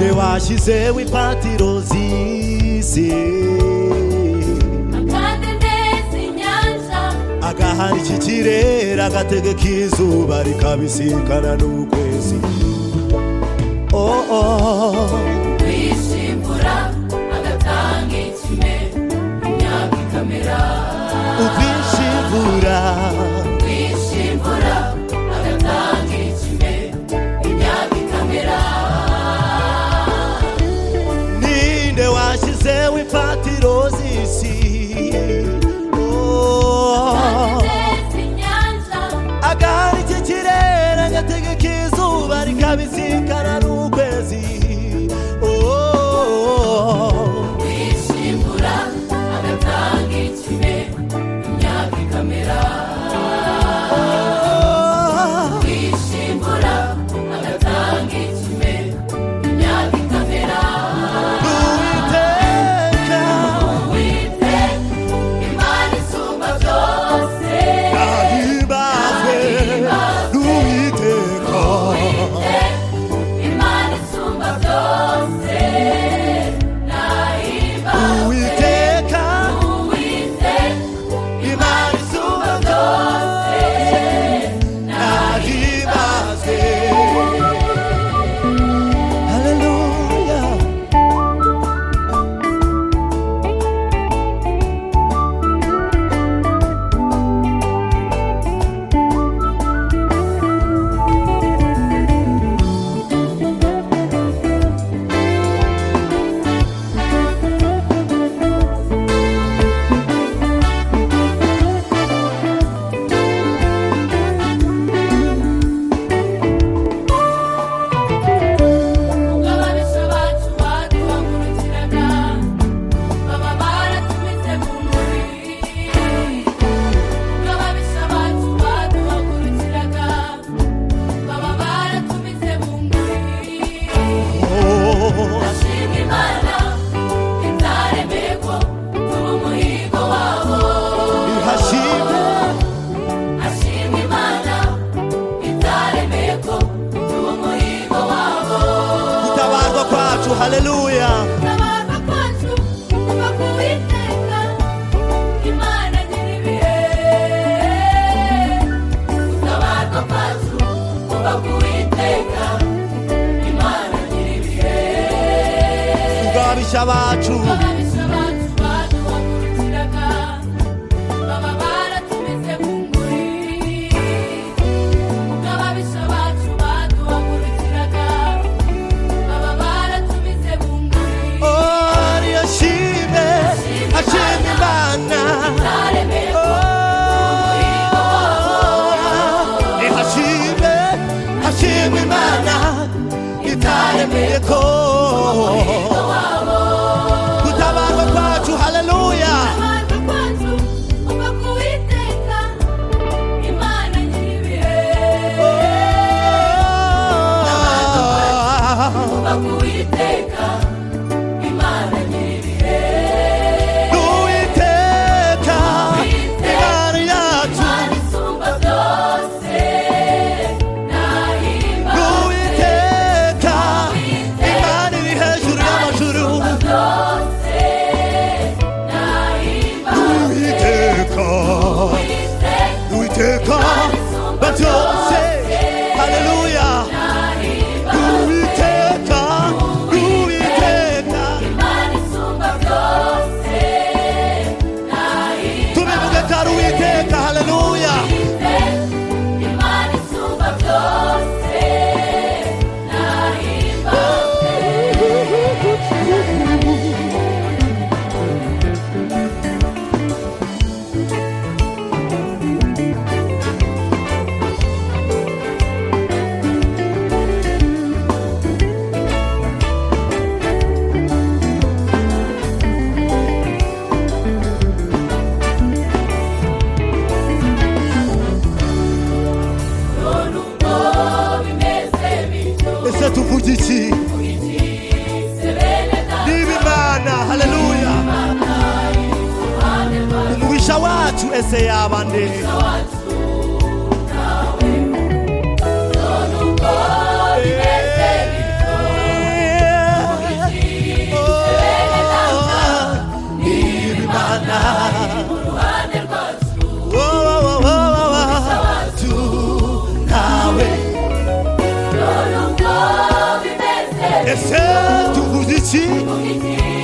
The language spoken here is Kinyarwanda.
twashyizeho impatiro z'isi akande neza inyanja agahana iki kirere agategeka izuba rikabisikana n'ukwezi oh, oh. kwishimbura agatanga ikime imyaka ikamera ubwishimura kwishimbura agatanga ikime imyaka ikamera ninde washyizeho impatiro z'isi Oh. neza inyanja agahari iki kirere agategeka izuba rikabisikana n'ukwezi Oh. kwishimbura agatanga ikime imyaka ikamera Oh. kwishimbura agatanga ikime imyaka ikamera n'uwiteka wite imana isumba byose ahimbazwe n'uwiteka imana isumba byose nahimba uwiteka wite imana isumba byose nahimbazwe haleluya ugabanisha abacu baduhagurukiraga baba baratumize mu mubiri ugabanisha abacu baduhagurukiraga baba baratumize mu mubiri Ashimwe Imana itaremeko turi umuhigo wabo Ashimwe Imana itaremeko turi umuhigo wabo gutabarwa kwacu haleluya Tabarwa kwacu kuva ku Uwiteka Imana nyir'ibihe Gutabarwa kwacu kuva ku Uwiteka Imana nyir'ibihe tugabisha bacu Ababisha abacu baduhagurukiraga baba baratumize mu nguri Ababisha abacu baduhagurukiraga baba baratumize mu nguri oriyashime ashimye imana Naremeye ihashime ashimye imana itaremeye ko gutabarwa kwacu haleluya abantu kwanzu uva ku Uwiteka, Imana nyir'ibihe. Uva ku Uwiteka, Imana nyir'ibihe. n'uwiteka imana yacu Imana isumba byose, nahimba n'uwiteka imana iri hejuru y'amajuru byose, nahimba n'uwiteka Uwiteka. n'uwiteka babyose haleluya n'uwiteka n'uwiteka Imana isumba byose, nahimba tubivuge kari uwiteka haleluya Imana isumba byose, nahimba none ubwo bimeze bityo ese tuvuge iki ugikise bene data niba imana haleluya iruhande rwa umubisha wacu ese yaba nde wacu nawe none ubwo bimeze bityo Yeah. Ese tu vuzichi Mungu